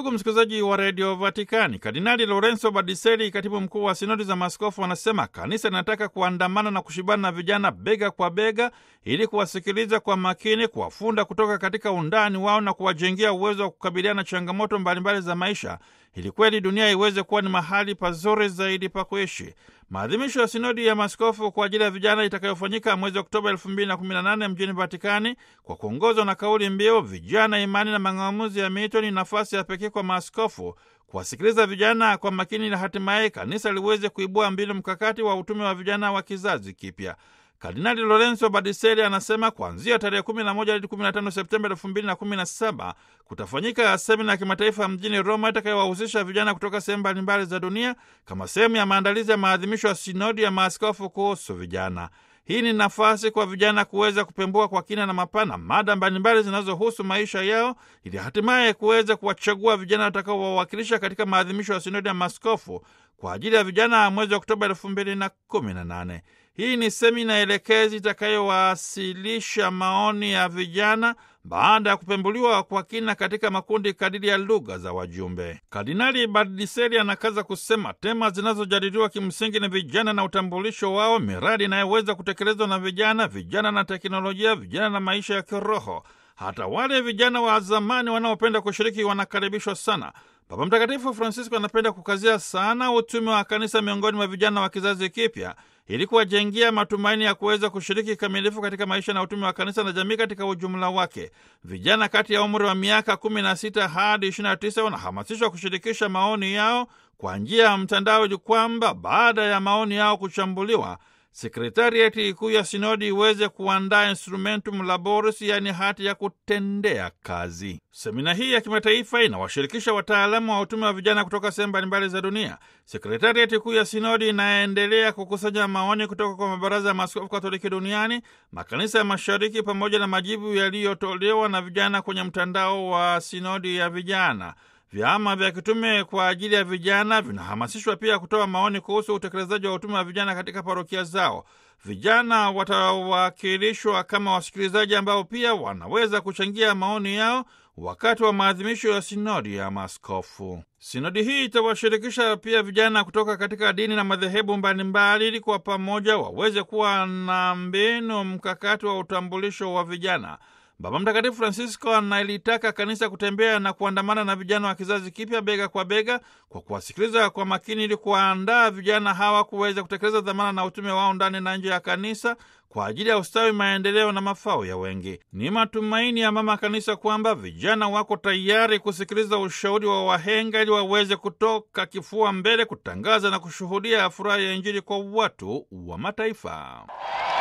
Ndugu msikilizaji wa redio Vatikani, Kardinali Lorenzo Badiseri, katibu mkuu wa sinodi za maaskofu, anasema kanisa linataka kuandamana na kushibana na vijana bega kwa bega, ili kuwasikiliza kwa makini, kuwafunda kutoka katika undani wao na kuwajengea uwezo wa kukabiliana na changamoto mbalimbali za maisha, ili kweli dunia iweze kuwa ni mahali pazuri zaidi pa kuishi. Maadhimisho ya sinodi ya maaskofu kwa ajili ya vijana itakayofanyika mwezi Oktoba 2018 mjini Vatikani kwa kuongozwa na kauli mbiu vijana, imani na mang'amuzi ya miito, ni nafasi ya pekee kwa maaskofu kuwasikiliza vijana kwa makini na hatimaye kanisa liweze kuibua mbinu mkakati wa utume wa vijana wa kizazi kipya. Kardinali Lorenzo Badiseri anasema kuanzia tarehe 11 hadi 15 Septemba 2017 kutafanyika semina ya kimataifa mjini Roma itakayowahusisha vijana kutoka sehemu mbalimbali za dunia kama sehemu ya maandalizi ya maadhimisho ya sinodi ya maaskofu kuhusu vijana. Hii ni nafasi kwa vijana kuweza kupembua kwa kina na mapana mada mbalimbali zinazohusu maisha yao ili hatimaye kuweza kuwachagua vijana watakaowawakilisha katika maadhimisho ya sinodi ya maaskofu kwa ajili ya vijana mwezi Oktoba 2018. Hii ni semina elekezi itakayowasilisha maoni ya vijana baada ya kupembuliwa kwa kina katika makundi kadiri ya lugha za wajumbe. Kardinali Bardiseri anakaza kusema tema zinazojadiliwa kimsingi ni vijana na utambulisho wao, miradi inayoweza kutekelezwa na vijana, vijana na teknolojia, vijana na maisha ya kiroho. Hata wale vijana wa zamani wanaopenda kushiriki wanakaribishwa sana. Baba Mtakatifu Francisco anapenda kukazia sana utume wa kanisa miongoni mwa vijana wa kizazi kipya ili kuwajengia matumaini ya kuweza kushiriki kikamilifu katika maisha na utume wa kanisa na jamii katika ujumla wake. Vijana kati ya umri wa miaka 16 hadi 29 wanahamasishwa kushirikisha maoni yao kwa njia ya mtandao, ili kwamba baada ya maoni yao kuchambuliwa sekretariati kuu ya sinodi iweze kuandaa instrumentum laboris, yaani hati ya kutendea kazi. Semina hii ya kimataifa inawashirikisha wataalamu wa utume wa vijana kutoka sehemu mbalimbali za dunia. Sekretariati kuu ya sinodi inaendelea kukusanya maoni kutoka kwa mabaraza ya maaskofu Katoliki duniani, makanisa ya mashariki, pamoja na majibu yaliyotolewa na vijana kwenye mtandao wa sinodi ya vijana. Vyama vya kitume kwa ajili ya vijana vinahamasishwa pia kutoa maoni kuhusu utekelezaji wa utume wa vijana katika parokia zao. Vijana watawakilishwa kama wasikilizaji ambao pia wanaweza kuchangia maoni yao wakati wa maadhimisho ya sinodi ya maaskofu. Sinodi hii itawashirikisha pia vijana kutoka katika dini na madhehebu mbalimbali, ili kwa pamoja waweze kuwa na mbinu mkakati wa utambulisho wa vijana. Baba Mtakatifu Francisco analitaka kanisa kutembea na kuandamana na vijana wa kizazi kipya bega kwa bega, kwa kuwasikiliza kwa makini, ili kuwaandaa vijana hawa kuweza kutekeleza dhamana na utume wao ndani na nje ya kanisa kwa ajili ya ustawi, maendeleo na mafao ya wengi. Ni matumaini ya mama kanisa kwamba vijana wako tayari kusikiliza ushauri wa wahenga ili waweze kutoka kifua mbele kutangaza na kushuhudia furaha ya Injili kwa watu wa mataifa.